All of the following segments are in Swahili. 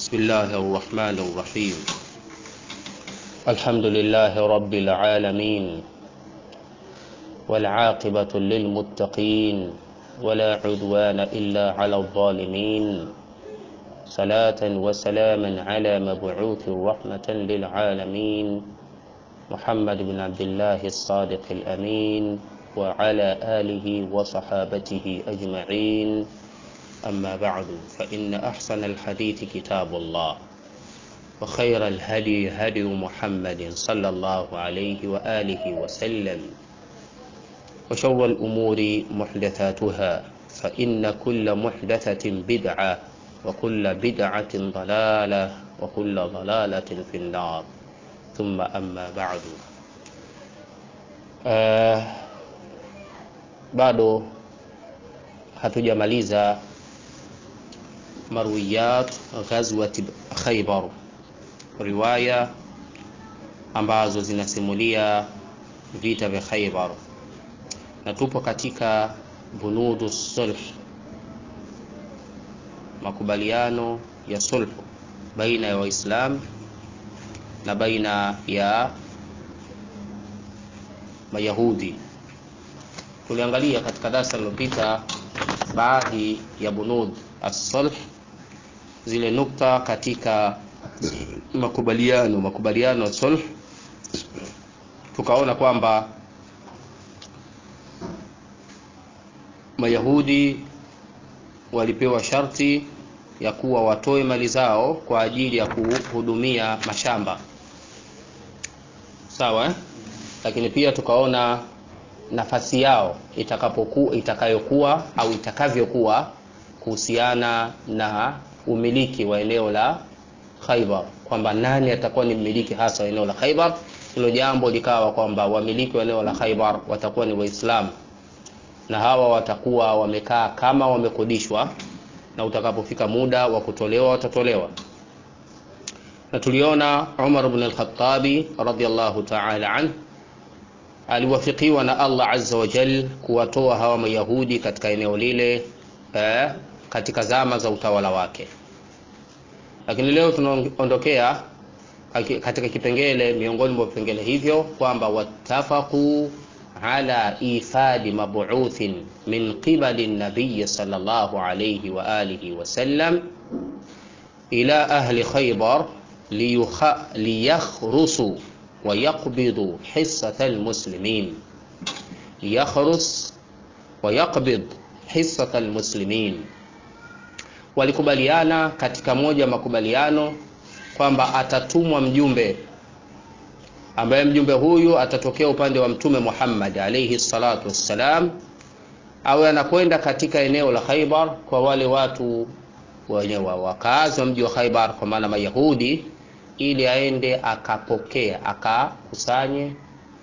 بسم الله الرحمن الرحيم الحمد لله رب العالمين والعاقبة للمتقين ولا عدوان إلا على الظالمين صلاة وسلاما على مبعوث رحمة للعالمين محمد بن عبد الله الصادق الأمين وعلى آله وصحابته أجمعين أما بعد فإن أحسن الحديث كتاب الله وخير الهدي هدي محمد صلى الله عليه وآله وسلم وشر الأمور محدثاتها فإن كل محدثة بدعة وكل بدعة ضلالة وكل ضلالة في النار ثم أما بعد آه bado hatujamaliza marwiyat ghazwat Khaybar, riwaya ambazo zinasimulia vita vya Khaybar, na tupo katika bunudu sulh, makubaliano ya sulhu baina ya Waislamu na baina ya Mayahudi. Tuliangalia katika darasa lililopita baadhi ya bunud as-sulh, zile nukta katika makubaliano makubaliano ya sulh, tukaona kwamba Mayahudi walipewa sharti ya kuwa watoe mali zao kwa ajili ya kuhudumia mashamba, sawa eh? Lakini pia tukaona nafasi yao itakapokuwa itakayokuwa au itakavyokuwa kuhusiana na umiliki wa eneo la Khaibar, kwamba nani atakuwa ni mmiliki hasa wa eneo la Khaibar. Hilo jambo likawa kwamba wamiliki wa eneo la Khaibar watakuwa ni Waislamu na hawa watakuwa wamekaa kama wamekodishwa, na utakapofika muda wa kutolewa watatolewa. Na tuliona Umar ibn al-Khattabi radhiyallahu ta'ala anhu aliwafikiwa na Allah azza wa jal kuwatoa hawa Mayahudi katika eneo lile eh, katika zama za utawala wake. Lakini leo tunaondokea katika kipengele miongoni mwa vipengele hivyo kwamba wattafaqu ala ifadi mab'uthin min qibali nabiy sallallahu alayhi wa alihi wa sallam ila ahli Khaybar liyakhrusu ويقبض حصة المسلمين ليخرس ويقبض حصة المسلمين walikubaliana katika moja makubaliano kwamba atatumwa mjumbe ambaye mjumbe huyu atatokea upande wa mtume Muhammad alayhi salatu wassalam, awe anakwenda katika eneo la Khaibar kwa wale watu wenye wakazi wa mji wa Khaibar, kwa maana Mayahudi ili aende akapokee akakusanye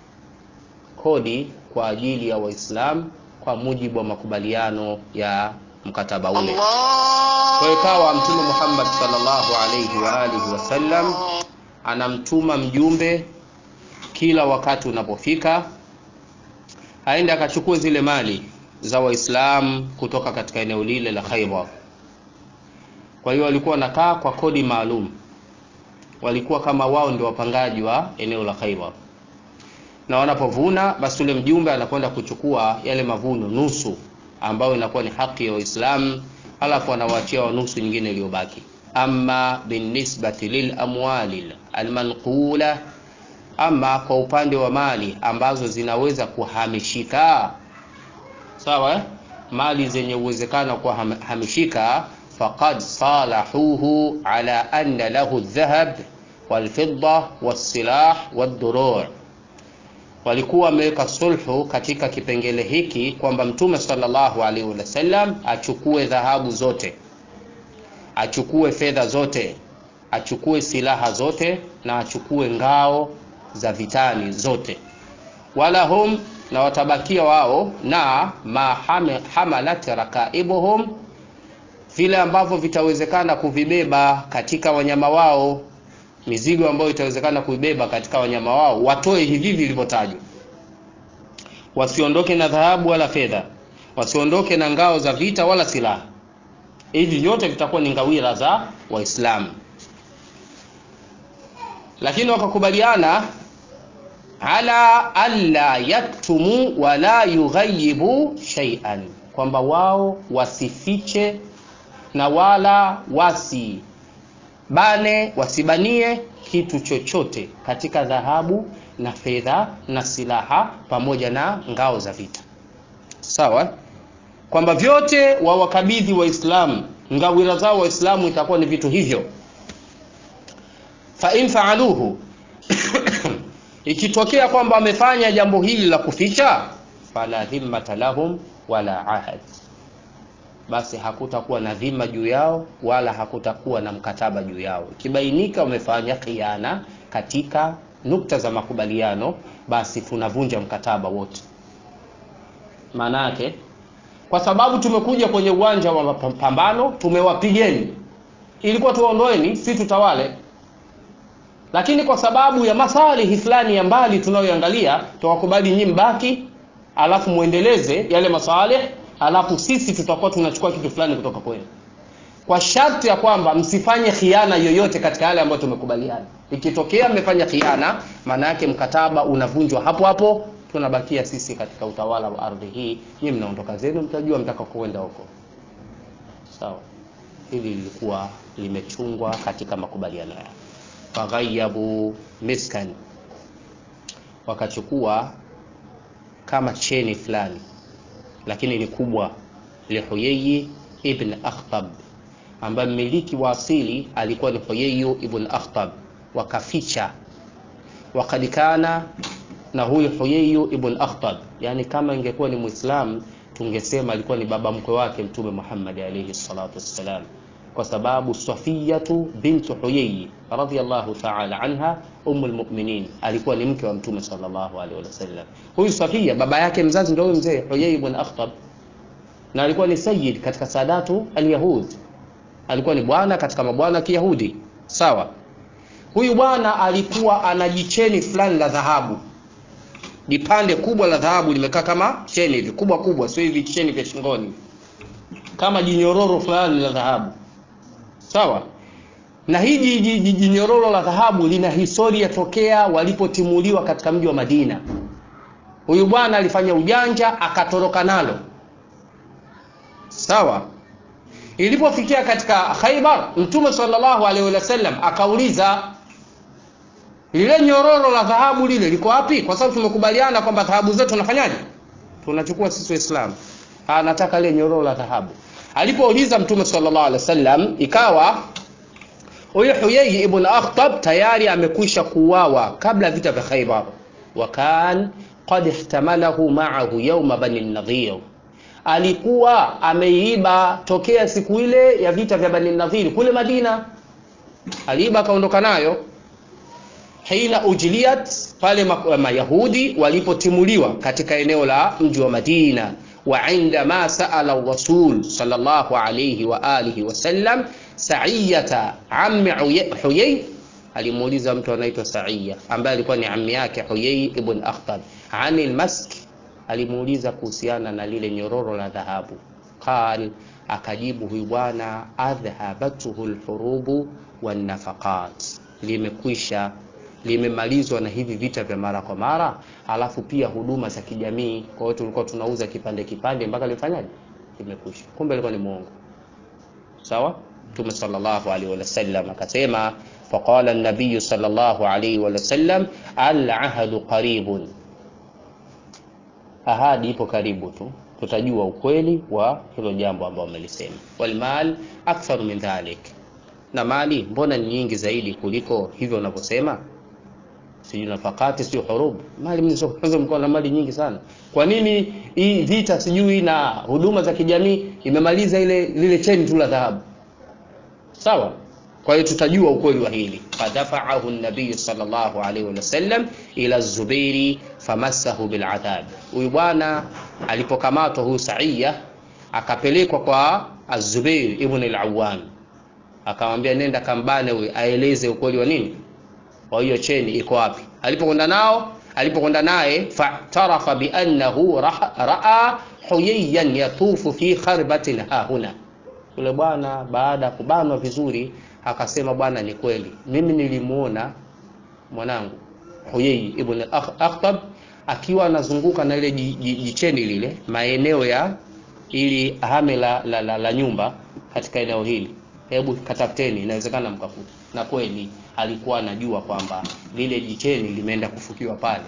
kodi kwa ajili ya Waislamu kwa mujibu wa makubaliano ya mkataba ule. Kwa ikawa Mtume Muhammad sallallahu alayhi wa alihi wasallam anamtuma mjumbe kila wakati unapofika, aende akachukue zile mali za Waislamu kutoka katika eneo lile la Khaibar. Kwa hiyo walikuwa wanakaa kwa kodi maalum walikuwa kama wao ndio wapangaji wa eneo la Khaibar, na wanapovuna basi ule mjumbe anakwenda kuchukua yale mavuno nusu, ambayo inakuwa ni haki ya Waislamu, alafu anawaachia wa nusu nyingine iliyobaki. Amma binisbati lil amwali almanqula, ama kwa upande wa mali ambazo zinaweza kuhamishika, sawa eh? mali zenye uwezekano wa kuhamishika faqad salahuhu ala anna lahu dhahab walfidda wassilah wadduru, walikuwa wameweka sulhu katika kipengele hiki kwamba Mtume sallallahu alaihi wasallam achukue dhahabu zote, achukue fedha zote, achukue silaha zote na achukue ngao za vitani zote, wala hum na watabakia wao na ma hamalat rakaibuhum vile ambavyo vitawezekana kuvibeba katika wanyama wao, mizigo ambayo itawezekana kuibeba katika wanyama wao, watoe hivi vilivyotajwa, wasiondoke na dhahabu wala fedha, wasiondoke na ngao za vita wala silaha. Hivi vyote vitakuwa ni ngawira za Waislamu. lakini wakakubaliana ala alla yaktumu wala yughayibu shay'an, kwamba wao wasifiche na wala wasibane wasibanie kitu chochote katika dhahabu na fedha na silaha pamoja na ngao za vita. Sawa, kwamba vyote wawakabidhi Waislamu, ngawira zao Waislamu itakuwa ni vitu hivyo. Fa in faaluhu ikitokea kwamba wamefanya jambo hili la kuficha, fala dhimmata lahum wala ahad, basi hakutakuwa na dhima juu yao wala hakutakuwa na mkataba juu yao. Ikibainika wamefanya khiana katika nukta za makubaliano, basi tunavunja mkataba wote. Maana yake kwa sababu tumekuja kwenye uwanja wa mapambano, tumewapigeni, ilikuwa tuwaondoeni, si tutawale lakini kwa sababu ya masalihi fulani ya mbali tunayoangalia, tukakubali nyinyi mbaki, alafu muendeleze yale masalih, alafu sisi tutakuwa tunachukua kitu fulani kutoka kwenu, kwa sharti ya kwamba msifanye khiana yoyote katika yale ambayo tumekubaliana. Ikitokea mmefanya khiana, maana yake mkataba unavunjwa hapo hapo, tunabakia sisi katika utawala wa ardhi hii, nyinyi mnaondoka zenu, mtajua mtaka kuenda huko. Sawa, hili lilikuwa limechungwa katika makubaliano yao faghayabu miskan, wakachukua kama cheni fulani, lakini ni kubwa, lihuyeyi ibn Akhtab, ambaye mmiliki wa asili alikuwa ni Huyeyu ibn Akhtab, wakaficha. Wakad kana na huyu Huyeyu ibn Akhtab, yani kama ingekuwa ni Muislam tungesema alikuwa ni baba mkwe wake Mtume Muhammad alayhi salatu wassalam kwa sababu Safiyatu bintu Huyayi radhiyallahu ta'ala anha ummul mu'minin alikuwa ni mke wa Mtume sallallahu alaihi wasallam. Huyu Safiya baba yake mzazi ndio huyu mzee Huyayi ibn Akhtab, na alikuwa ni sayyid katika sadatu alyahud, alikuwa ni bwana katika mabwana Kiyahudi. Sawa, huyu bwana alikuwa ana jicheni fulani la dhahabu, jipande kubwa la dhahabu limekaa kama cheni hivi kubwa kubwa, sio hivi cheni vya shingoni, kama jinyororo fulani la dhahabu sawa na hii jinyororo la dhahabu lina historia tokea walipotimuliwa katika mji wa Madina. Huyu bwana alifanya ujanja akatoroka nalo, sawa. Ilipofikia katika Khaibar, Mtume sallallahu alaihi wasallam akauliza lile nyororo la dhahabu lile liko wapi? Kwa sababu tumekubaliana kwamba dhahabu zetu tunafanyaje? Tunachukua sisi Waislamu. Anataka ile nyororo la dhahabu Alipouliza Mtume sallallahu alaihi wasallam, ikawa huyu Huyai ibn Akhtab tayari amekwisha kuuawa kabla vita vya Khaybar, wa kan qad ihtamalahu ma'ahu yawma bani Nadhir, alikuwa ameiba tokea siku ile ya vita vya Bani Nadhir kule Madina, aliiba akaondoka nayo. Hina ujliyat, pale Mayahudi walipotimuliwa katika eneo la mji wa Madina wa indama saala rasul sallallahu alayhi wa alihi wasallam Saiyata ammi Huyay, alimuuliza mtu anaitwa Saiya ambaye alikuwa ni ammi yake Huyay ibn Akhtab, anil mask, alimuuliza kuhusiana na lile nyororo la dhahabu. Qal, akajibu huyu bwana, adhhabatuhu alhurubu wan nafaqat, limekwisha limemalizwa na hivi vita vya mara kwa mara, alafu pia huduma za kijamii. Kwa hiyo tulikuwa tunauza kipande kipande mpaka lifanyaje, limekwisha. Kumbe alikuwa ni muongo. Sawa. Mtume sallallahu alaihi wasallam akasema, faqala an-nabiy sallallahu alaihi wasallam, al-ahdu qaribun, ahadi ipo karibu tu, tutajua ukweli wa hilo jambo ambalo wamelisema. Wal mal akthar min dhalik, na mali mbona ni nyingi zaidi kuliko hivyo unavyosema sijui nafakati sio hurub mali mlizonazo mko na mali nyingi sana kwa nini hii vita sijui na huduma za kijamii imemaliza ile lile cheni tu la dhahabu sawa kwa hiyo tutajua ukweli wa hili fadafa'ahu an-nabiy sallallahu alayhi wasallam ila Zubairi famassahu bil'adhab huyu bwana alipokamatwa huyu Saiya akapelekwa kwa Az-Zubair ibn al-Awwam akamwambia nenda kambane huyu aeleze ukweli wa nini wa hiyo cheni iko wapi alipokwenda nao alipokwenda naye fatarafa biannahu raa huyayan yatufu fi kharbatin hahuna yule bwana baada ya kubanwa vizuri akasema bwana ni kweli mimi nilimuona mwanangu Huyai ibn Akhtab akiwa anazunguka na ile jicheni lile maeneo ya ili hame la, la, la, la nyumba katika eneo hili, hebu katafuteni, inawezekana mkafuta. Na kweli alikuwa anajua kwamba lile jicheni limeenda kufukiwa pale,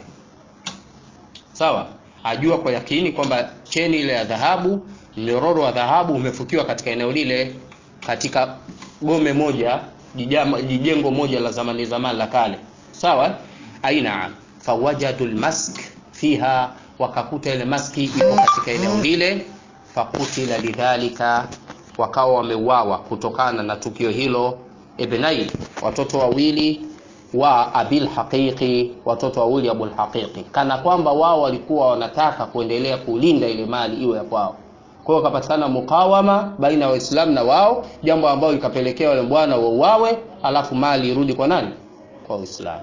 sawa. Ajua kwa yakini kwamba cheni ile ya dhahabu, mnyororo wa dhahabu umefukiwa katika eneo lile, katika gome moja, jijama, jijengo moja la zamani zamani la kale, sawa. Aina fawajadu lmask fiha, wakakuta ile maski iko katika eneo lile fakutila lidhalika, wakawa wameuawa kutokana na tukio hilo. Ibnai, watoto wawili wa abil haqiqi, watoto wawili abul haqiqi, kana kwamba wao walikuwa wanataka kuendelea kulinda ile mali iwe ya kwao. Kwa hiyo kapatikana mukawama baina ya Waislamu na wao, jambo ambalo likapelekea wale bwana wauawe, alafu mali irudi kwa nani? Kwa Waislamu.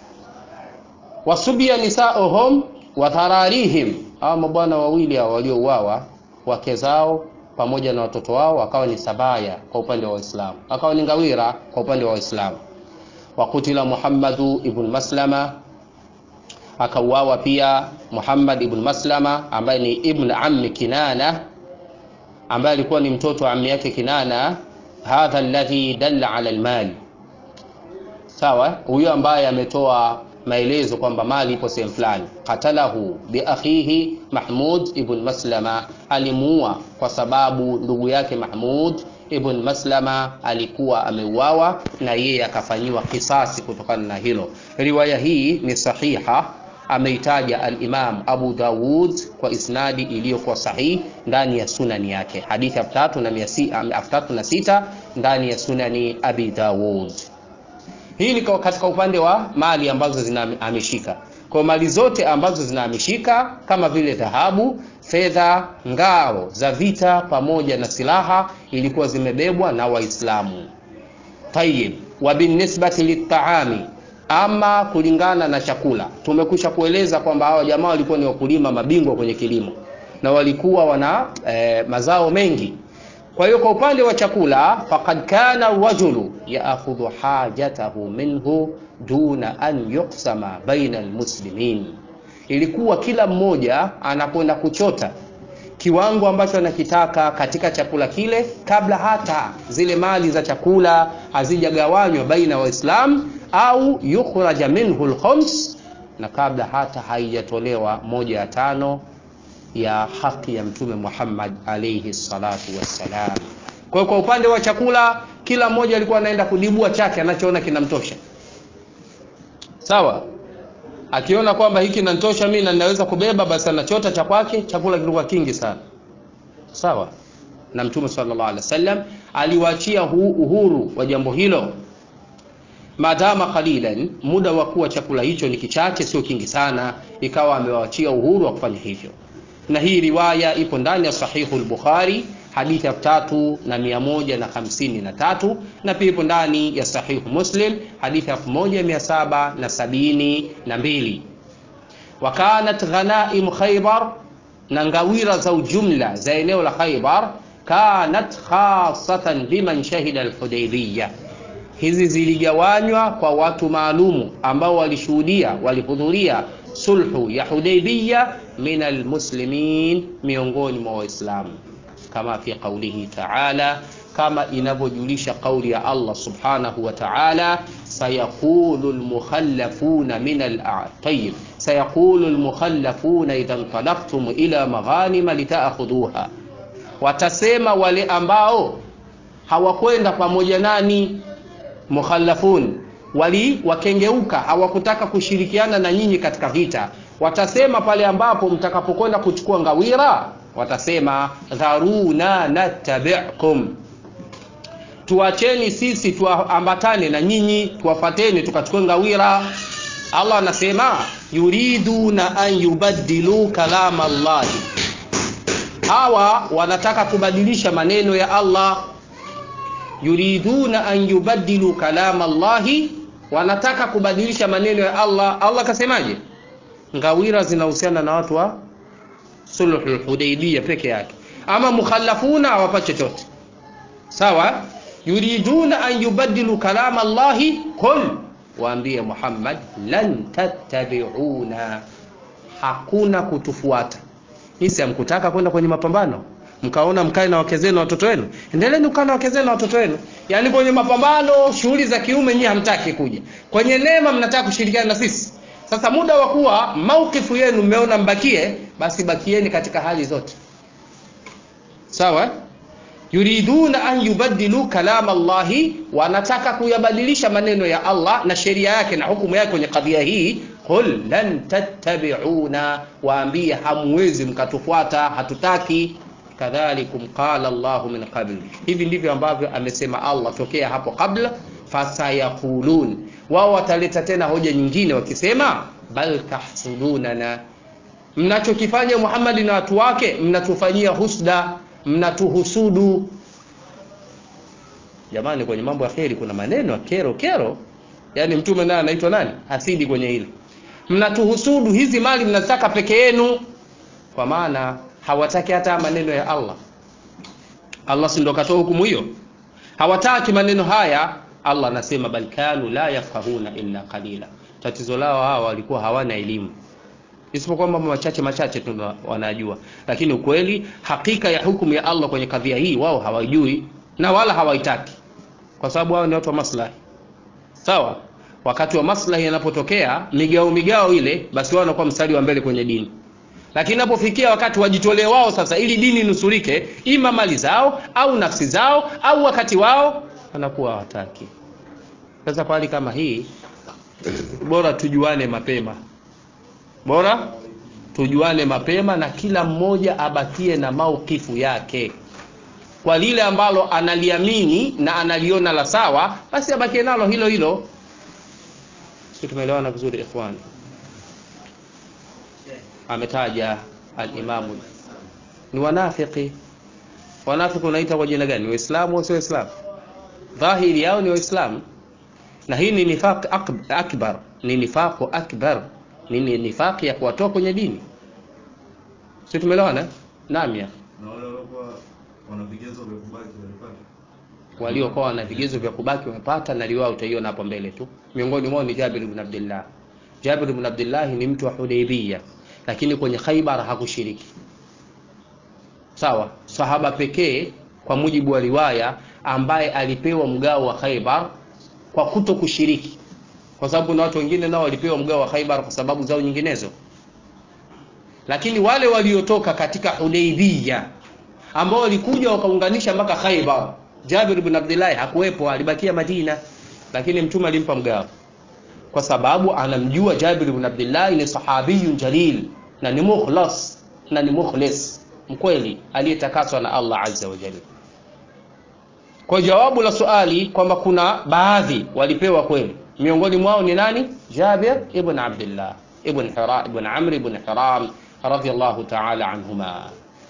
Wasubia nisauhum wa thararihim, hawa mabwana wawili hao waliouawa wake zao pamoja na watoto wao wakawa ni sabaya kwa upande wa Waislamu, wakawa ni ngawira kwa upande wa Waislamu. Wakutila Muhammadu ibn Maslama, akauawa pia Muhammad ibn Maslama ambaye ni ibn ammi Kinana, ambaye alikuwa ni mtoto wa ammi yake Kinana. Hadha alladhi dalla ala almali, sawa, huyo ambaye ametoa maelezo kwamba mali ipo sehemu fulani. Qatalahu bi akhihi Mahmud ibn Maslama, alimuua kwa sababu ndugu yake Mahmud ibn Maslama alikuwa ameuawa na yeye akafanyiwa kisasi kutokana na hilo. Riwaya hii ni sahiha, ameitaja al-Imam Abu Dawud kwa isnadi iliyokuwa sahihi ndani ya sunani yake, hadithi elfu tatu na sita ndani ya sunani Abi Dawud. Hii ni katika upande wa mali ambazo zinahamishika. Kwa mali zote ambazo zinahamishika kama vile dhahabu, fedha, ngao za vita pamoja na silaha ilikuwa zimebebwa na Waislamu. Tayib, wa binisbati litaami, ama kulingana na chakula, tumekwisha kueleza kwamba hawa jamaa walikuwa ni wakulima mabingwa kwenye kilimo na walikuwa wana eh, mazao mengi kwa hiyo kwa upande wa chakula, faqad kana rajulu yaakhudhu hajatahu minhu duna an yuqsama baina almuslimin, ilikuwa kila mmoja anakwenda kuchota kiwango ambacho anakitaka katika chakula kile, kabla hata zile mali za chakula hazijagawanywa baina Waislamu au yukhraja minhu alkhams, na kabla hata haijatolewa moja ya tano ya haki ya Mtume Muhammad alayhi salatu wassalam. Kwa hiyo kwa upande wa chakula, kila mmoja alikuwa anaenda kudibua chake anachoona kinamtosha, sawa. Akiona kwamba hiki kinanitosha mimi na ninaweza kubeba, basi anachota cha kwake. Chakula kilikuwa kingi sana, sawa. Na Mtume sallallahu alaihi wasallam aliwaachia uhuru wa jambo hilo, madama qalilan, muda wa kuwa chakula hicho ni kichache, sio kingi sana, ikawa amewaachia uhuru wa kufanya hivyo na hii riwaya ipo ndani ya sahihu al-Bukhari hadithi ya tatu na mia moja na hamsini na tatu na pia ipo ndani ya sahihu Muslim hadithi ya elfu moja mia saba na sabini na mbili. Wa kanat ghanaim Khaybar, na ngawira za ujumla za eneo la Khaybar, kanat khasatan liman shahida al-Hudaybiyah, hizi ziligawanywa kwa watu maalumu ambao walishuhudia walihudhuria sulhu ya Hudaybiyah min almuslimin, miongoni mwa Waislamu, kama fi qaulihi ta'ala, kama inavyojulisha kauli ya Allah subhanahu wa ta'ala, sayaqulu almukhallafuna min al-tayyib sayaqulu almukhallafuna idha intalaqtum ila maghanima litaakhudhuha, watasema wale ambao hawakwenda pamoja nani, mukhallafun wali wakengeuka, hawakutaka kushirikiana na nyinyi katika vita watasema pale ambapo mtakapokwenda kuchukua ngawira, watasema dharuna nattabi'kum, tuacheni sisi tuambatane na nyinyi, tuwafateni tukachukue ngawira. Allah anasema yuriduna an yubaddilu kalama Allahi, hawa wanataka kubadilisha maneno ya Allah. Yuriduna an yubaddilu kalama Allahi, wanataka kubadilisha maneno ya Allah. Allah kasemaje? ngawira zinahusiana na watu wa sulhul Hudaybiyah peke yake, ama mukhallafuna hawapati chochote. Sawa, yuriduna an yubaddilu kalama Allahi, qul waambie Muhammad, lan tattabiuna, hakuna kutufuata. Nisi hamkutaka kwenda kwenye mapambano, mkaona mkae na wake zenu na watoto wenu, endeleeni kukaa na wake zenu na watoto wenu. Yaani kwenye mapambano, shughuli za kiume nyinyi hamtaki kuja, kwenye neema mnataka kushirikiana na sisi. Sasa muda wa kuwa maukifu yenu mmeona mbakie, basi bakieni katika hali zote, sawa yuriduna an yubaddilu kalam Allahi, wanataka kuyabadilisha maneno ya Allah na sheria yake na hukumu yake kwenye kadhia hii. Qul lan tattabi'una, waambie hamwezi mkatufuata, hatutaki. Kadhalikum qala Allahu min qabl, hivi ndivyo ambavyo amesema Allah tokea hapo kabla. Fasayaqulun, wao wataleta tena hoja nyingine wakisema, bal tahsudunana, mnachokifanya Muhammad na watu wake mnatufanyia husda mnatuhusudu. Jamani, kwenye mambo ya kheri kuna maneno ya kero kero, yaani mtume naye anaitwa nani? Hasidi kwenye hili. Mnatuhusudu, hizi mali mnazitaka peke yenu, kwa maana hawataki hata maneno ya Allah. Allah si ndo katoa hukumu hiyo? Hawataki maneno haya. Allah anasema bal kanu la yafqahuna illa qalila, tatizo lao hawa walikuwa hawana elimu isipokuwa mambo machache machache tu wanajua, lakini ukweli, hakika ya hukumu ya Allah kwenye kadhia hii wao hawajui na wala hawaitaki, kwa sababu wao ni watu wa maslahi. Sawa, wakati wa maslahi yanapotokea migao migao ile, basi wao wanakuwa mstari wa mbele kwenye dini, lakini inapofikia wakati wajitolee wao sasa, ili dini nusurike, ima mali zao au nafsi zao au wakati wao, wanakuwa hawataki. Sasa kwa hali kama hii, bora tujuane mapema bora tujuane mapema na kila mmoja abakie na maukifu yake kwa lile ambalo analiamini na analiona la sawa, basi abakie nalo hilo hilo. Sisi tumeelewana vizuri ikhwani. Ametaja alimamu ni wanafiki. Wanafiki unaita kwa jina gani? Waislamu au sio Waislamu? Dhahiri yao ni Waislamu, na hii ni nifaq akbar, ni nifaqu akbar nini nifaki ya kuwatoa kwenye dini. Si tumeelewana? Naam ya. Na wale waliokuwa wana vigezo vya kubaki walipata. Waliokuwa wana vigezo vya kubaki wamepata, na riwaya utaiona hapo mbele tu. Miongoni mwao ni Jabir ibn Abdullah. Jabir ibn Abdullah ni mtu wa Hudaybiyah, lakini kwenye Khaybar hakushiriki. Sawa, sahaba pekee kwa mujibu wa riwaya ambaye alipewa mgao wa Khaybar kwa kuto kushiriki kwa sababu na watu wengine nao walipewa mgao wa Khaibar kwa sababu zao nyinginezo, lakini wale waliotoka katika Hudaybiyah ambao walikuja wakaunganisha mpaka Khaibar, Jabir ibn Abdullah hakuwepo, alibakia Madina, lakini mtume alimpa mgao kwa sababu anamjua Jabir ibn Abdullah ni sahabiyun jalil na ni mukhlas na ni mukhlis mkweli aliyetakaswa na Allah azza wa jalla. Kwa jawabu la swali kwamba kuna baadhi walipewa kweli miongoni mwao ni nani? Jabir ibn Abdullah ibn Hira ibn Amr ibn Hiram radhiyallahu ta'ala anhuma.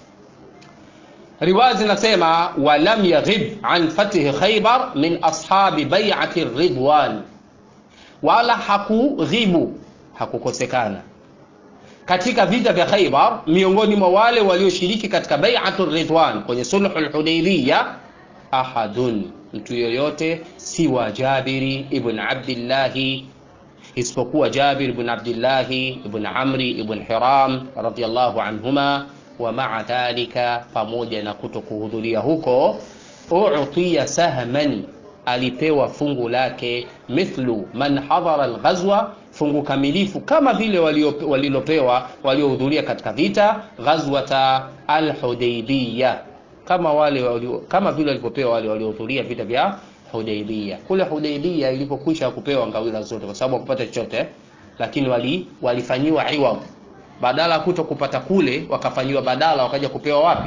Riwaya zinasema walam yaghib an fathi Khaybar min ashabi bai'ati Ridwan, wala hakughibu hakukosekana katika vita vya Khaybar miongoni mwa wale walioshiriki katika bai'atu Ridwan kwenye sulhul Hudaybiyah ahadun mtu yoyote siwa Jabiri ibn Abdillahi, isipokuwa Jabir ibn Abdillahi ibn Amri ibn Hiram radhiyallahu anhuma. Wa maa dhalika, pamoja na kuto kuhudhuria huko, utiya sahman, alipewa fungu lake, mithlu man hadhara alghazwa, fungu kamilifu kama vile walilopewa waliohudhuria katika vita ghazwata alhudaybiyah kama wale walio, kama vile walivyopewa wale waliohudhuria vita vya Hudaybiyah. Kule Hudaybiyah ilipokwisha kupewa ngawira zote, kwa sababu wakupata chochote, lakini wali walifanyiwa iwad, badala ya kuto kupata kule, wakafanyiwa badala, wakaja kupewa wapi?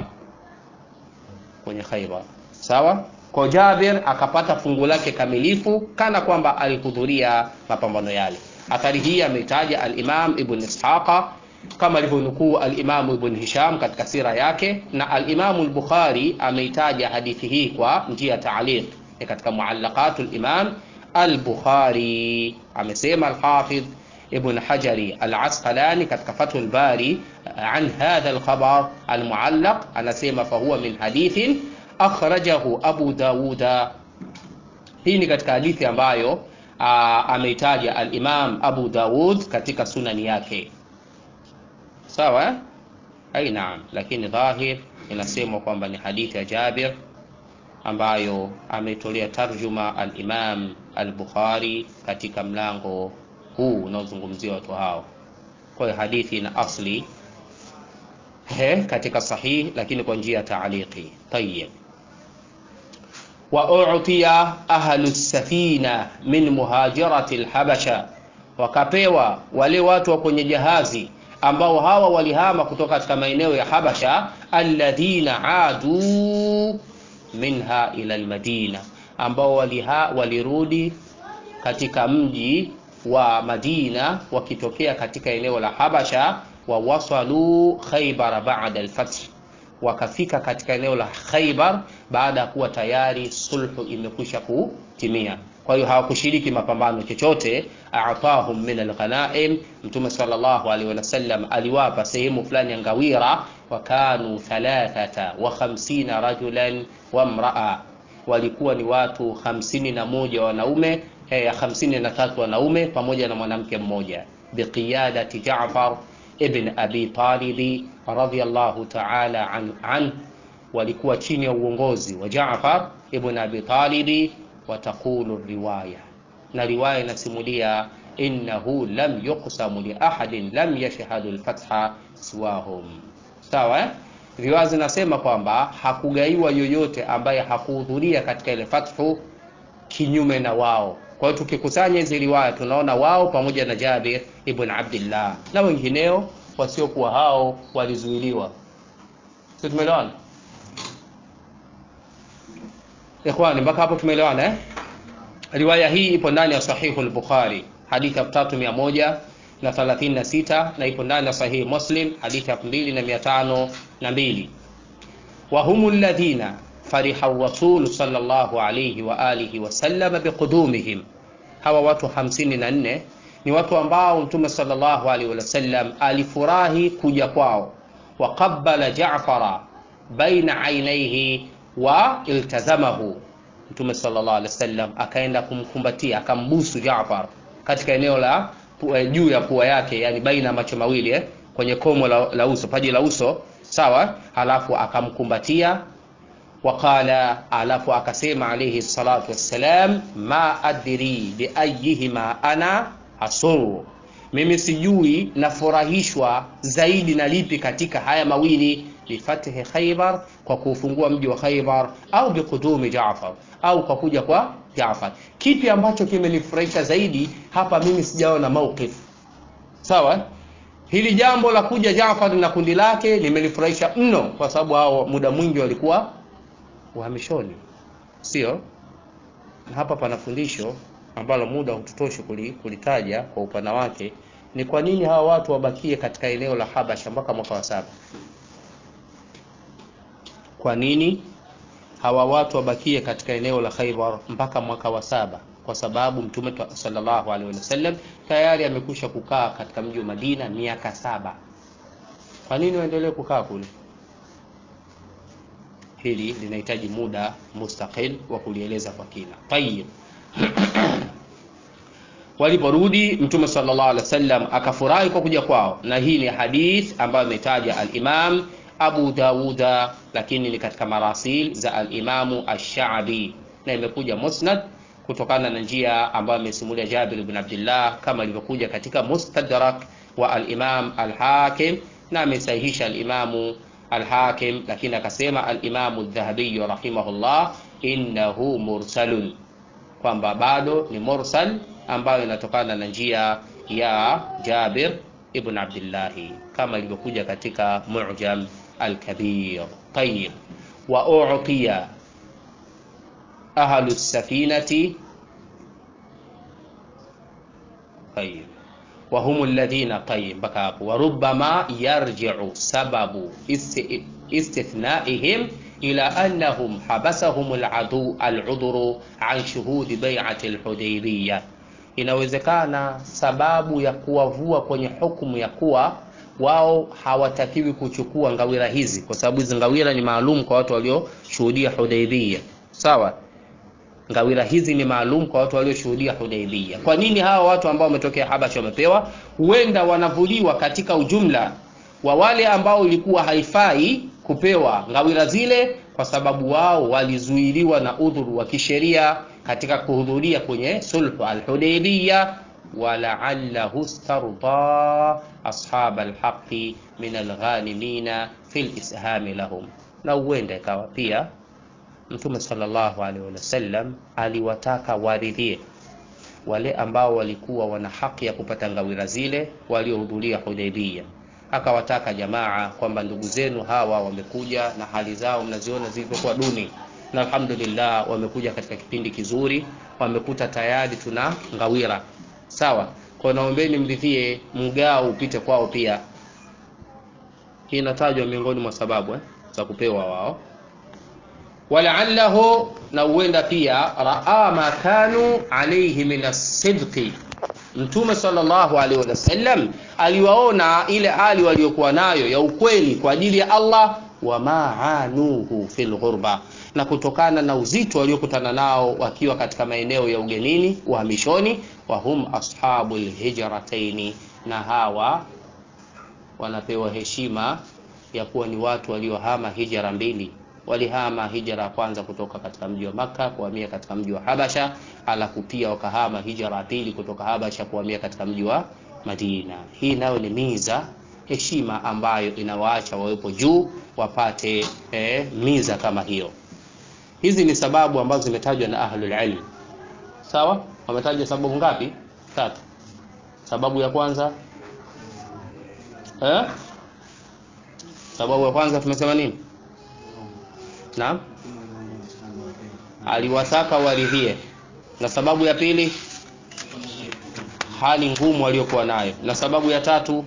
Kwenye Khaibar. Sawa. Kwa Jabir akapata fungu lake kamilifu kana kwamba alihudhuria mapambano yale. Athari hii ameitaja al-Imam Ibn Ishaqa kama alivyonukuu al-Imamu Ibn Hisham katika sira yake, na al-Imamu al-Bukhari ameitaja hadithi hii kwa njia ya ta'liq katika muallaqatu al-Imam al-Bukhari. Amesema al-Hafidh Ibn Hajari al-Asqalani katika Fathul Bari an hadha al-khabar al-muallaq, anasema fahuwa min hadithin akhrajahu Abu Dawuda. Hii ni katika hadithi ambayo ameitaja al-Imam Abu Dawud katika sunani yake sawa ai naam lakini dhahir inasemwa kwamba ni hadithi ya Jabir ambayo ametolea tarjuma al-Imam al-Bukhari katika mlango huu unaozungumzia watu hao kwa hiyo hadithi ina asli he, katika sahih lakini kwa njia ya taaliki tayyib wa u'tiya ahlu safina min muhajirati al-habasha wakapewa wale watu wa kwenye jahazi ambao hawa walihama kutoka katika maeneo ya Habasha alladhina adu minha ila almadina ambao waliha, walirudi katika mji wa Madina wakitokea katika eneo la Habasha wa wasalu Khaybar ba'da al-fath wakafika katika eneo la Khaybar baada ya kuwa tayari sulhu imekwisha kutimia kwa hiyo hawakushiriki mapambano chochote atahum min alghanaim mtume sallallahu alaihi wasallam aliwapa sehemu fulani ya ngawira wakanu thalathata wa khamsina rajulan wa mraa walikuwa ni watu hamsini na moja wanaume eh, hamsini na tatu wanaume pamoja na mwanamke mmoja biqiyadati Jaafar ibn Abi Talib radhiyallahu ta'ala an, an walikuwa chini ya uongozi wa Jaafar ibn Abi Talib watakulu riwaya na riwaya inasimulia innahu lam yuqsamu li ahadin lam yashhadu alfatha siwahum sawa eh? riwaya zinasema kwamba hakugaiwa yoyote ambaye hakuhudhuria katika ile fathu kinyume na wao kwa hiyo tukikusanya hizi riwaya tunaona wao pamoja na Jabir ibn Abdullah na wengineo wasiokuwa hao walizuiliwa sio tumeelewana Ikhwani, mpaka hapo tumeelewana eh? Riwaya hii ipo ndani ya Sahihu al-Bukhari hadithi ya 3136 na 36 na ipo ndani ya Sahihi Muslim hadithi ya 2502 wa humu alladhina fariha rasul sallallahu alayhi wa alihi wasallam biqudumihim, hawa watu 54 ni watu ambao Mtume sallallahu alayhi wasallam alifurahi kuja kwao, wa qabbala Jaafara baina ainaihi wa iltazamahu Mtume sallallahu alaihi wasallam akaenda kumkumbatia akambusu Jaafar katika eneo la juu ya pua yake, yani baina macho mawili eh, kwenye komo la, la uso paji la uso sawa, halafu akamkumbatia waqala, alafu akasema alayhi salatu wassalam, ma adri bi ayyihima ana asuru, mimi sijui nafurahishwa zaidi na lipi katika haya mawili bifathi Khaybar, kwa kuufungua mji wa Khaybar, au biqudumi Jaafar, au kwa kuja kwa Jaafar. Kipi ambacho kimenifurahisha zaidi hapa? Mimi sijaona mauqif sawa. Hili jambo la kuja Jaafar na kundi lake limenifurahisha mno, kwa sababu hao muda mwingi walikuwa uhamishoni, sio? Na hapa pana fundisho ambalo muda hututoshi kulitaja kwa upana wake. Ni kwa nini hawa watu wabakie katika eneo la Habasha mpaka mwaka wa saba? Kwa nini hawa watu wabakie katika eneo la Khaybar mpaka mwaka wa saba? Kwa sababu Mtume sallallahu alaihi wasallam tayari amekwisha kukaa katika mji wa Madina miaka saba. Kwa nini waendelee kukaa kule? Hili linahitaji muda mustaqil wa kulieleza kwa kina. Tayib. Waliporudi Mtume sallallahu alaihi wasallam akafurahi kwa kuja kwao, na hii ni hadith ambayo ametaja al-Imam Abu Dawuda, lakini ni katika marasil za al-Imamu ash-Sha'bi na imekuja musnad kutokana na njia ambayo amesimulia Jabir ibn Abdullah kama ilivyokuja katika Mustadrak wa al-Imam al-Hakim na amesahihisha al-Imamu al-Hakim, lakini akasema al-Imamu adh-Dhahabi rahimahullah innahu mursalun, kwamba bado ni mursal ambayo inatokana na njia ya Jabir ibn Abdullah kama ilivyokuja katika Mu'jam al-Kabir. Tayyib, wa u'tiya ahlu safinati tayyib wa hum alladhina tayyib, mpaka hapo. Wa rubbama yarji'u sababu istithnaihim ila annahum habasahum al-adu al-udhru an shuhudi bai'ati al-Hudaybiyah Inawezekana sababu ya kuwavua kwenye hukumu ya kuwa wao hawatakiwi kuchukua ngawira hizi, kwa sababu hizi ngawira ni maalum kwa watu walioshuhudia Hudaybiyah, sawa. ngawira hizi ni maalum kwa watu walioshuhudia Hudaybiyah. Kwa nini hawa watu ambao wametokea Habasha wamepewa? Huenda wanavuliwa katika ujumla wa wale ambao ilikuwa haifai kupewa ngawira zile, kwa sababu wao walizuiliwa na udhuru wa kisheria katika kuhudhuria kwenye sulhu al-Hudaybiyah walaallahu starda ashab alhaqi min alghanimina fi lishami lahum, na huenda ikawa pia Mtume sallallahu alaihi wasallam aliwataka waridhie wale ambao walikuwa wana haki ya kupata ngawira zile waliohudhuria Hudaybiyah, akawataka jamaa kwamba ndugu zenu hawa wamekuja na hali zao mnaziona zilivyokuwa duni, na alhamdulillah wamekuja katika kipindi kizuri, wamekuta tayari tuna ngawira sawa. Kwa naombeni mridhie mgao upite kwao pia. Hii inatajwa miongoni mwa sababu eh, za kupewa wao walaallahu na huenda pia raa ma kanu alayhi min as-sidqi, Mtume sallallahu alaihi wasallam aliwaona ile hali waliokuwa nayo ya ukweli kwa ajili ya Allah, wa maanuhu fil ghurba, na kutokana na uzito waliokutana nao wakiwa katika maeneo ya ugenini uhamishoni, wa hum ashabul hijrataini, na hawa wanapewa heshima ya kuwa ni watu waliohama hijra mbili walihama hijra ya kwanza kutoka katika mji wa Makka kuhamia katika mji wa Habasha, alafu pia wakahama hijra ya pili kutoka Habasha kuhamia katika mji wa Madina. Hii nayo ni miza heshima ambayo inawaacha wawepo juu wapate eh, miza kama hiyo. Hizi ni sababu ambazo zimetajwa na ahlul ilm. Sawa, wametaja sababu ngapi? Tatu. Sababu ya kwanza eh? Sababu ya kwanza tumesema nini? Naam, aliwataka waridhie, na sababu ya pili hali ngumu waliokuwa nayo, na sababu ya tatu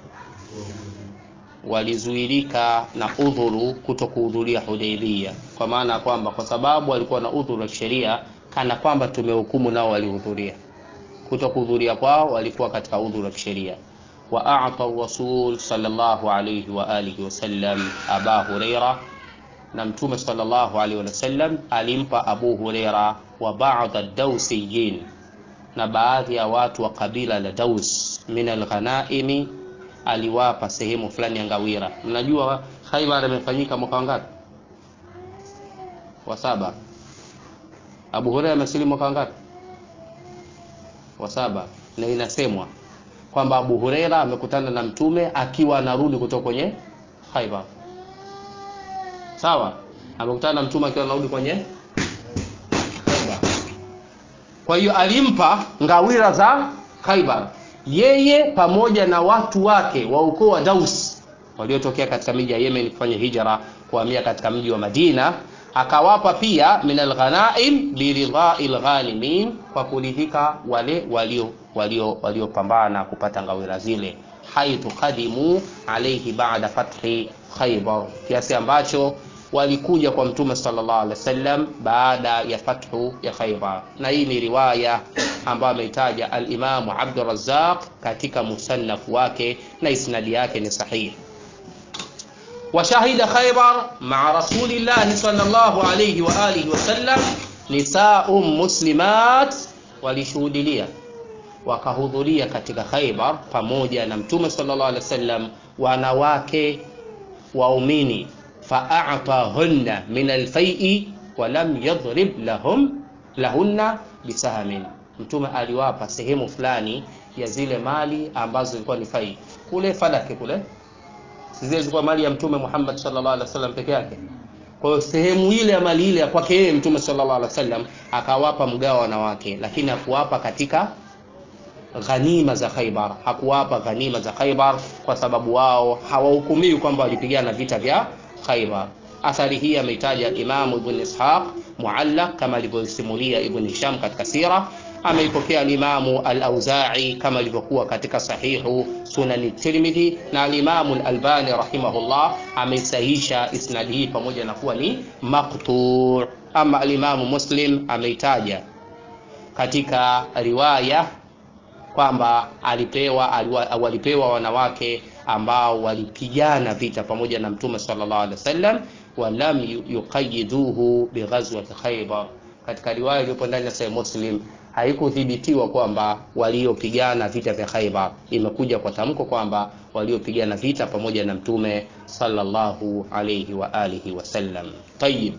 walizuilika na udhuru kuto kuhudhuria Hudaybiyah, kwa maana ya kwamba kwa sababu walikuwa na udhuru wa kisheria, kana kwamba tumehukumu nao walihudhuria. Kuto kuhudhuria kwao walikuwa katika udhuru wa kisheria. wa a'ta rasul sallallahu alayhi wa alihi wasallam aba huraira na Mtume sallallahu alaihi wasallam alimpa Abu Huraira wa baadhi ad-Dawsiyin, na baadhi ya watu wa kabila la Daus min al-ghanaimi, aliwapa sehemu fulani ya ngawira. Mnajua Khaybar imefanyika mwaka wangapi? Wa saba. Abu Huraira amesilimu mwaka wangapi? Wa saba. Na inasemwa kwamba Abu Huraira amekutana na Mtume akiwa anarudi kutoka kwenye Khaybar. Sawa, amekutana na mtume akiwa anarudi kwenye Khaibar. Kwa hiyo alimpa ngawira za Khaibar, yeye pamoja na watu wake wa ukoo wa Daus waliotokea katika miji ya Yemen kufanya hijra kuhamia katika mji wa Madina, akawapa pia min alghanaim biridhai alghanimin, kwa kuridhika wale walio walio waliopambana kupata ngawira zile, haithu qadimu alayhi ba'da fathi Khaybar, kiasi ambacho walikuja kwa Mtume sallallahu alaihi wasallam baada ya fathu ya Khaybar, na hii ni riwaya ambayo ameitaja al-Imamu Abdur Razzaq katika musannafu wake na isnadi yake ni sahihi. Washahida Khaybar maa rasulillahi sallallahu alayhi wa alihi wasallam nisaum muslimat, walishuhudilia wakahudhuria katika Khaybar pamoja na Mtume sallallahu alaihi wasallam wanawake waumini fa'atahunna min alfai'i wa lam yadhrib lahum lahunna bisahmin, Mtume aliwapa sehemu fulani ya zile mali ambazo zilikuwa ni fai kule Falaki kule, zile zilikuwa mali ya Mtume Muhammad sallallahu alaihi wasallam peke yake. Kwa hiyo sehemu ile ya mali ile ya kwake yeye Mtume sallallahu alaihi wasallam akawapa mgao wanawake, lakini hakuwapa katika ghanima za Khaibar, hakuwapa ghanima za Khaibar kwa sababu wao hawahukumiwi kwamba walipigana vita vya Khaibar. Athari hii ameitaja Imamu Ibn Ishaq muallaq kama alivyosimulia Ibn Hisham katika sira. Ameipokea alimamu al-Auza'i kama ilivyokuwa katika sahihu Sunani Tirmidhi, na alimamu al-Albani rahimahullah ameisahisha isnadi hii pamoja na kuwa ni maqtu'. Ama alimamu Muslim ameitaja katika riwaya kwamba alipewa aliwa, walipewa wanawake ambao walipigana vita pamoja na Mtume sallallahu alaihi wasallam, walam yuqayiduhu bighazwati Khaybar, katika riwaya iliyopo ndani ya Sahih Muslim haikuthibitiwa kwamba waliopigana vita vya Khaibar, imekuja kwa tamko kwamba waliopigana vita pamoja na Mtume sallallahu alayhi wa alihi wasallam. Tayyib,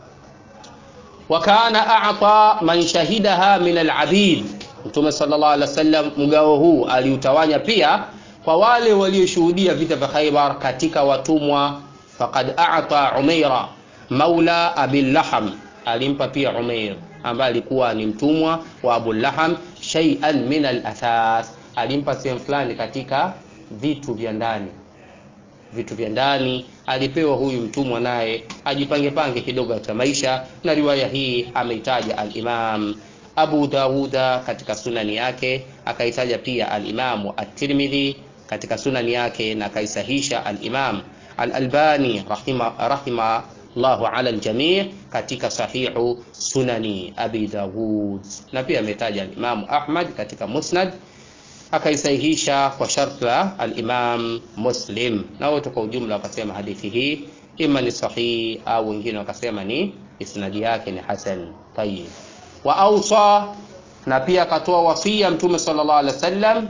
wa kana a'ta man shahidaha min al-abid, Mtume sallallahu alaihi wasallam mgao huu aliutawanya pia kwa wale walioshuhudia vita vya Khaibar katika watumwa. Faqad a'ta Umaira maula Abil Laham, alimpa pia Umair ambaye alikuwa ni mtumwa wa Abu Laham shay'an min al-athath, alimpa sehemu fulani katika vitu vya ndani vitu vya ndani alipewa huyu mtumwa, naye ajipange pange kidogo katika maisha. Na riwaya hii ameitaja al-Imam Abu Dawuda katika sunani yake, akaitaja pia al-Imamu at-Tirmidhi katika sunani yake, na akaisahisha al-Imam al-Albani rahima rahima Allahu ala al-jami' katika sahihu sunani Abi Dawud, na pia ametaja al-Imam Ahmad katika Musnad akaisahihisha kwa sharti la al-Imam Muslim, na wote kwa ujumla wakasema hadithi hii ima ni sahihi au wengine wakasema ni isnadi yake ni hasan. Tayyib, wa awsa, na pia akatoa wasia Mtume sallallahu alaihi wasallam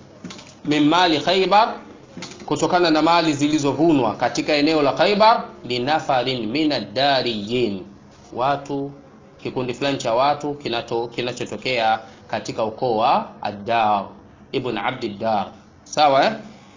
min mali Khaybar, kutokana na mali zilizovunwa katika eneo la Khaybar, linafarin min ad-dariyin, watu kikundi fulani cha watu kinato kinachotokea katika ukoo wa ad-Dar ibn Abdiddar, sawa eh?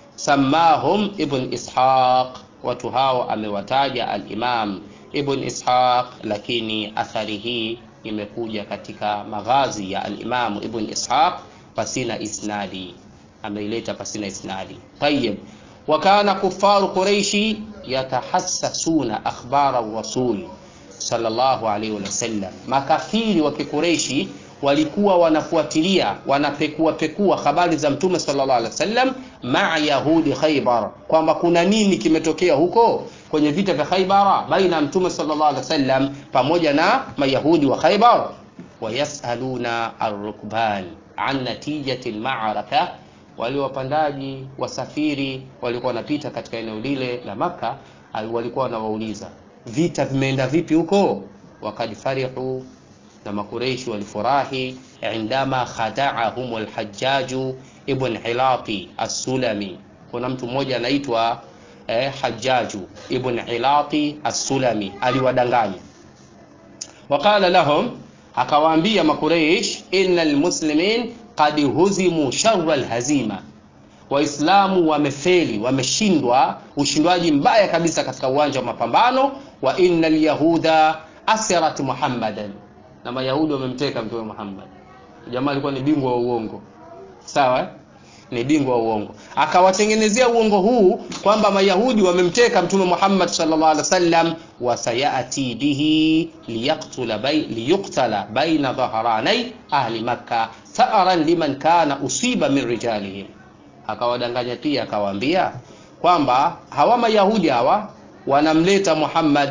Samahum ibn Ishaq, watu hao amewataja al-Imam ibn Ishaq, lakini athari hii imekuja katika maghazi ya al-Imam ibn Ishaq pasina isnadi, ameileta pasina isnadi. Tayyib, wa kana kufaru Quraishi yatahassasuna akhbara rasul sallallahu alayhi wasallam, makafiri wa Kikureishi walikuwa wanafuatilia wanapekua pekua habari za mtume sallallahu alaihi wasallam maa yahudi Khaybar, kwamba kuna nini kimetokea huko kwenye vita vya Khaybara baina ya mtume sallallahu alaihi wasallam pamoja na mayahudi wa Khaybar. Wayasaluna arrukban an natijati almaraka, wale wapandaji wasafiri walikuwa wanapita katika eneo lile la Makka, walikuwa wanawauliza vita vimeenda vipi huko. Wakad farihu na Makureishi walifurahi indama khadaahum alhajjaju ibn Hilati as-Sulami. Kuna mtu mmoja anaitwa eh, Hajjaju ibn Hilati as-Sulami aliwadanganya. Waqala lahum, akawaambia Makureish, innal muslimin qad huzimu sharra alhazima, Waislamu wamefeli, wameshindwa ushindwaji mbaya kabisa katika uwanja wa mapambano. Wa innal yahuda asirat Muhammadan na Mayahudi wamemteka Mtume Muhammad. Jamaa alikuwa ni bingwa wa uongo, sawa, ni bingwa wa uongo. Akawatengenezea uongo huu kwamba Mayahudi wamemteka Mtume Muhammad sallallahu alaihi wasallam, wa sayati bihi liyaqtula bay liyuqtala baina dhahranai ahli Makkah tha'ran liman kana usiba min rijalihim. Akawadanganya pia akawaambia kwamba hawa Mayahudi hawa wanamleta Muhammad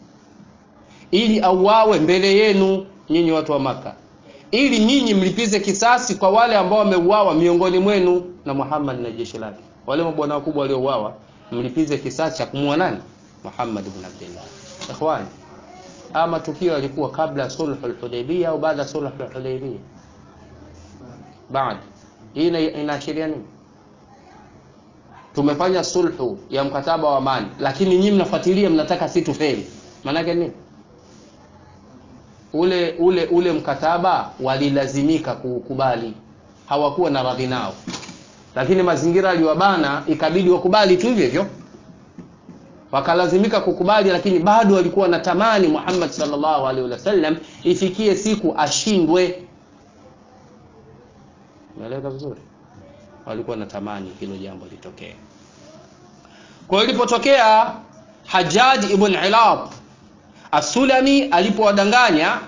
ili auawe mbele yenu nyinyi watu wa Maka, ili nyinyi mlipize kisasi kwa wale ambao wameuawa miongoni mwenu na Muhammad na jeshi lake. Wale mabwana wakubwa waliouawa, mlipize kisasi cha kumua nani? Muhammad ibn Abdullah. Ikhwani, ama tukio yalikuwa kabla ya sulhul Hudaybiyah au baada ya sulhul Hudaybiyah? Baada. Hii inaashiria nini? Tumefanya sulhu ya mkataba wa amani, lakini nyinyi mnafuatilia, mnataka si tufeli. Maana yake nini? ule ule ule mkataba walilazimika kuukubali, hawakuwa na radhi nao, lakini mazingira aliwabana, ikabidi wakubali tu hivyo hivyo, wakalazimika kukubali, lakini bado walikuwa wanatamani Muhammad sallallahu alaihi wasallam ifikie siku ashindwe. Umeeleka vizuri? Walikuwa wanatamani hilo jambo litokee. Kwa hiyo ilipotokea Hajjaj ibn Ilab As-Sulami alipowadanganya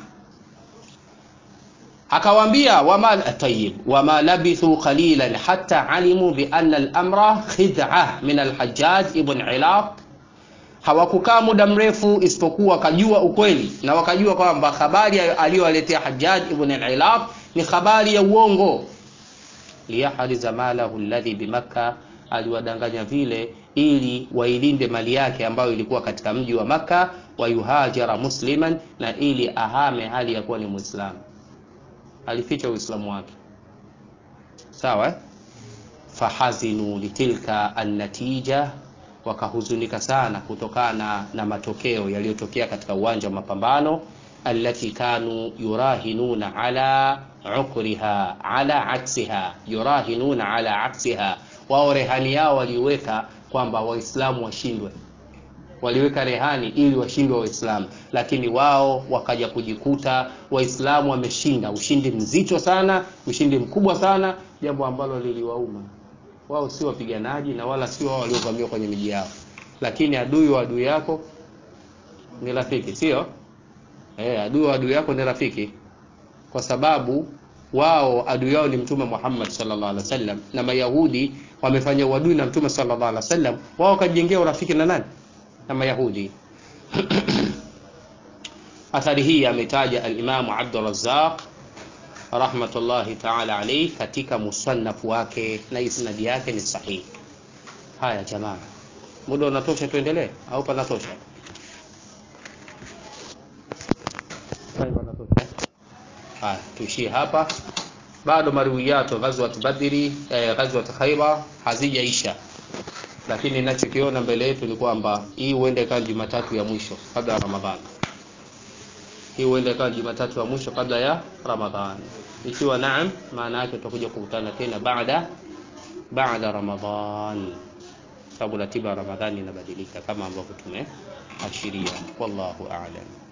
akawaambia, wama tayyib wama labithu qalilan hatta alimu bi anna al-amra khid'ah min al-Hajjaj ibn Ilaq. Hawakukaa muda mrefu isipokuwa wakajua ukweli na wakajua kwamba habari aliyowaletea Hajjaj ibn Ilaq ni habari ya uongo. liyahriza malahu alladhi bimakka, aliwadanganya vile ili wailinde mali yake ambayo ilikuwa katika mji wa Makka wayuhajara musliman, na ili ahame hali ya kuwa ni Muislamu. Alificha Uislamu wake, sawa eh? fahazinu litilka annatija, wakahuzunika sana kutokana na matokeo yaliyotokea katika uwanja wa mapambano, allati kanu yurahinuna ala ukriha ala aksiha, yurahinuna ala aksiha, wao rehani yao waliweka kwamba Waislamu washindwe waliweka rehani ili washindwe Waislamu, lakini wao wakaja kujikuta Waislamu wameshinda ushindi mzito sana, ushindi mkubwa sana, jambo ambalo liliwauma wao. Si wapiganaji na wala sio wao waliovamiwa kwenye miji yao, lakini adui wa adui yako ni rafiki, sio eh? Adui wa adui yako ni rafiki, kwa sababu wao adui yao ni Mtume Muhammad sallallahu alaihi wasallam, na Mayahudi wamefanya uadui na Mtume sallallahu alaihi wasallam, wao wakajengea urafiki na nani? na Mayahudi. Athari hii ametaja al-Imam Abdul Razzaq rahmatullahi ta'ala alayhi katika musannaf wake na isnadi yake ni sahihi. Haya jamaa, muda unatosha, tuendelee au panatosha? Haya, tuishie hapa. Bado maruwiyatu ghazwat Badri, eh, ghazwat Khaibar hazijaisha lakini ninachokiona mbele yetu ni kwamba hii huenda ikawa Jumatatu ya mwisho kabla ya Ramadhani. Hii huenda ikawa Jumatatu ya mwisho kabla ya Ramadhani. Ikiwa naam, maana yake tutakuja kukutana tena baada baada Ramadhan, sababu ratiba ya Ramadhani inabadilika kama ambavyo tumeashiria. Wallahu a'lam.